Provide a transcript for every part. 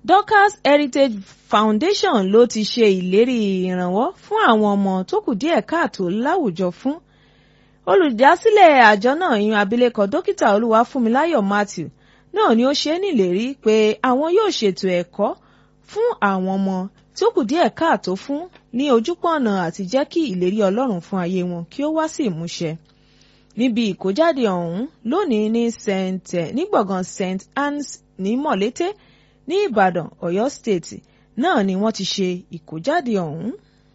Dorcas Heritage Foundation ló ti ṣe ìlérí ìrànwọ́ fún àwọn ọmọ tó kù díẹ̀ káàtó láwùjọ fún olùdásílẹ̀ àjọ náà yan abilékọ dókítà olúwafúnmiláyọ̀ Matthew náà ni ó ṣe é nílérí pé àwọn yóò ṣètò ẹ̀kọ́ fún àwọn ọmọ tí ó kù díẹ̀ káàtó fún ní ojúpọ̀nà àti jẹ́ kí ìlérí Ọlọ́run fún ayé wọn kí ó wá sí ìmúṣẹ níbi ìkójáde ọ̀hún lónìí ní st ní gbọ̀ngàn st anne's ní mọ̀lété ní ìbàdàn ọ̀yọ́ state náà ni wọ́n ti ṣe ìkójáde ọ̀hún.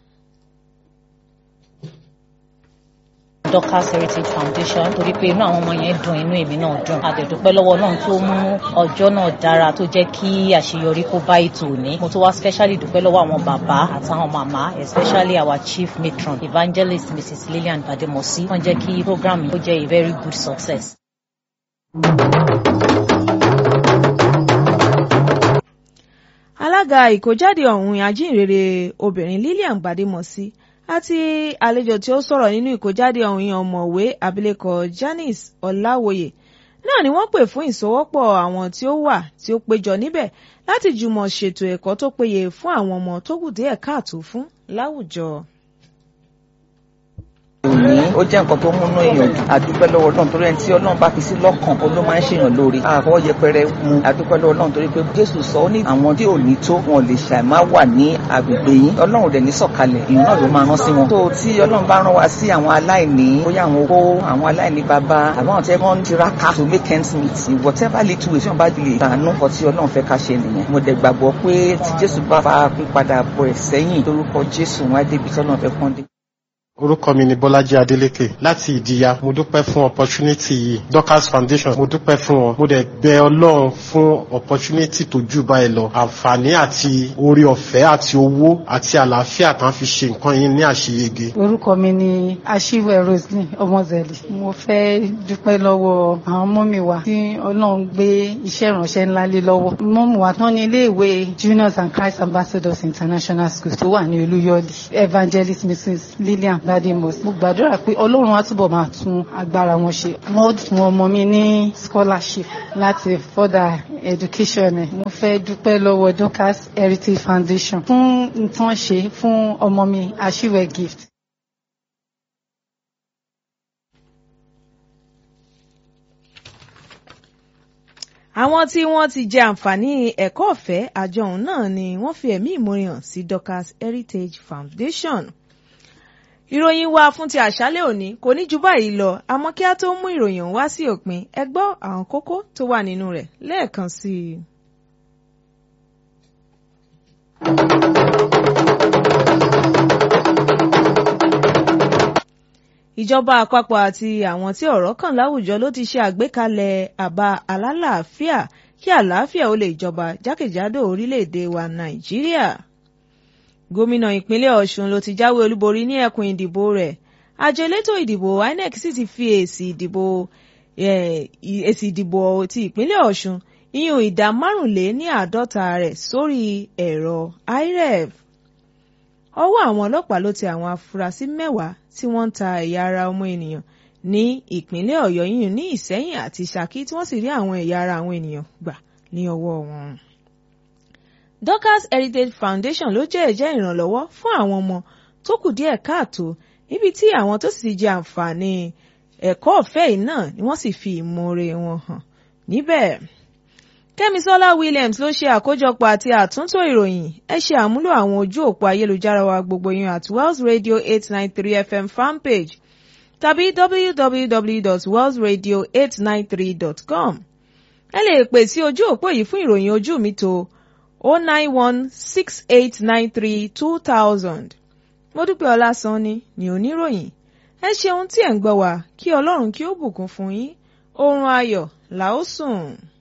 Dorcas Heritage Foundation torí pé inú àwọn ọmọ yẹn dùn inú èmi náà dùn àdẹ̀dúpẹ́ lọ́wọ́ náà tó mú ọjọ́ náà dára tó jẹ́ kí àṣeyọrí kó bá ètò òní mo tó wá specially dúpẹ́ lọ́wọ́ àwọn bàbá àtàwọn màmá especially our chief matron evangelist Mrs Lillian Bademosi wọ́n jẹ́ kí program yìí ó jẹ́ a very good success. alága ìkójáde ọ̀hún ajínrere obìnrin Lillian Bademosi àti àlejò tí ó sọ̀rọ̀ nínú ìkójáde ọ̀hún yẹn ọ̀mọ̀wé abilékọ Janice Ọláwòye náà ni wọ́n pè fún ìsọwọ́pọ̀ àwọn tí ó wà tí ó péjọ níbẹ̀ láti jùmọ̀ ṣètò ẹ̀kọ́ tó péye fún àwọn ọmọ tó kù díẹ̀ káàtó fún láwùjọ òní ó jẹ́ nǹkan tó múnú èèyàn dùn àdúpẹ́ lọ́wọ́ Ọlọ́run torí ẹni tí Ọlọ́run bá fi sí lọ́kàn ó ló máa ń ṣèyàn lóore àfọwọ́ yẹpẹrẹ mu àdúpẹ́ lọ́wọ́ Ọlọ́run torí pé Jésù sọ ó ní àwọn tí ò ní tó wọn lè ṣàìmá wà ní agbègbè yín Ọlọ́run dẹ̀ ní sọ̀kalẹ̀ èèyàn náà ló máa rán sí wọn. tó tí Ọlọ́run bá rán wa sí àwọn aláìní bóyá àwọn opó àwọn aláìní bàbá àbáwọn tẹ́ wọ́n tiraka to make ends meet whatever little way tí wọ́n bá lè tànú kọ tí Ọlọ́run fẹ́ ká ṣe nìyẹn. mo dẹ̀ gbàgbọ́ pé tí Jésù bá fa pípadà bọ̀ ẹ̀ sẹ́yìn lórúkọ Jésù wọn á débi tọ́lọ́run fẹ́ kán dé orúkọ mi ni bọ́lájí adélékè láti ìdíya mo dúpẹ́ fún opportunity yìí dorcas foundation mo dúpẹ́ fún wọn mo dẹ̀ bẹ̀ ọlọ́run fún opportunity tó jù báyìí lọ àǹfààní àti orí ọ̀fẹ́ àti owó àti àlàáfíà kan fi ṣe nǹkan yìí ní àṣeyege. orúkọ mi ni aṣíwẹ̀ roslyn ọmọzẹ̀lì mo fẹ́ dúpẹ́ lọ́wọ́ àwọn mọ́mì wa tí ọlọ́run gbé iṣẹ́ ìránṣẹ́ ńlá lé lọ́wọ́ mọ́mì wa tán ní iléèwé juniors and christ ambassadors international school tó wà ní olúyọ̀lì evangelist mrs lillian Bademos mo gbàdúrà pé ọlọ́run á túbọ̀ máa tún agbára wọn ṣe wọ́n fún ọmọ mi ní scholarship láti further education ẹ̀ mo fẹ́ dúpẹ́ lọ́wọ́ Dorcas Heritage Foundation fún nǹkan ṣe fún ọmọ mi aṣíwẹ̀ gift. àwọn tí wọ́n ti jẹ àǹfààní ẹ̀kọ́ ọ̀fẹ́ àjọ ọ̀hún náà ni wọ́n fi ẹ̀mí ìmoore hàn sí Dorcas Heritage Foundation ìròyìn wa fún ti àṣálẹ́ òní kò ní ju báyìí lọ àmọ́ kí á tó mú ìròyìn wá sí òpin ẹ gbọ́ àwọn kókó tó wà nínú rẹ̀ lẹ́ẹ̀kan sí i. ìjọba àpapọ̀ àti àwọn tí ọ̀rọ̀ kàn láwùjọ ló ti ṣe àgbékalẹ̀ àbá alálàáfíà kí àlàáfíà ó lè jọba jákèjádò orílẹ̀-èdè wa Nàìjíríà gómìnà ìpínlẹ̀ ọ̀ṣun ló ti jáwé olúborí ní ẹkùn ìdìbò rẹ̀ àjọ elétò ìdìbò inec sì ti fi èsì ìdìbò èsì ìdìbò ti ìpínlẹ̀ ọ̀ṣun iyùn ìdá márùnlé ní àádọ́ta rẹ̀ sórí ẹ̀rọ iref ọwọ́ àwọn ọlọ́pàá ló tẹ àwọn afurasí mẹ́wàá tí wọ́n ń ta ẹ̀yà ara ọmọ ènìyàn ní ìpínlẹ̀ ọ̀yọ́ yìnyín ní ìsẹ́yìn àti ṣakí tí wọ́n sì rí àwọn ẹ̀yà ara àwọn ènìyàn gbà ní ọwọ́ wọn. Dorcas Heritage Foundation ló jẹ́ ẹ̀jẹ́ ìrànlọ́wọ́ fún àwọn ọmọ tó kù díẹ̀ káàtó níbi tí àwọn tó sì jẹ àǹfààní ẹ̀kọ́ ọ̀fẹ́ yìí náà ni wọ́n sì fi ìmoore wọn hàn níbẹ̀. Kẹ́misọ́lá Williams ló ṣe àkójọpọ̀ àti àtúntò ìròyìn ẹ ṣe àmúlò àwọn ojú òpó ayélujára wa gbogbo yín at Wells Radio eight nine three FM fanpage tàbí www.wellsradio893.com ẹ lè pè sí ojú òpó yìí fún ìròyìn ojú mi tó 09168932000. mo dúpẹ́ ọlásánni ní oníròyìn ẹ ṣeun tí ẹ̀ ń gbọ́ wá kí ọlọ́run kí ó bùkún fún yín oorun ayọ̀ là ó sùn.